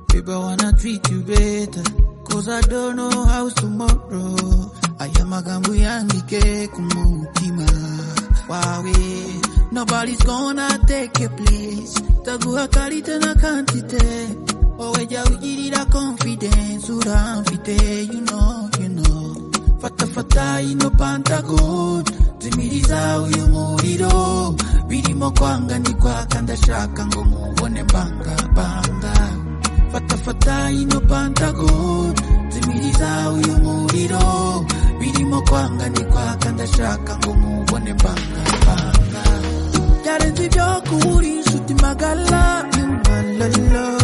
Babe, I wanna treat you better. Cause I don't know how tomorrow. Aya magambo yandike ku mutima wawe. Nobody's gonna take your place. Taguha kali tena kantite. Oweja ujirira confidence. Ura mfite, you know, you know. Fata fata ino pantagod. Zimiriza uyu muriro. Birimo kwanga ni kwaka ndashaka ngo mubone banga banga. Fata fata ino pantagod Zimiriza uyu muriro Birimo kwanga ni kwaka ndashaka ngo mubone banga banga Byarenze ibyo kuba uri inshuti magara mm, la, la, la.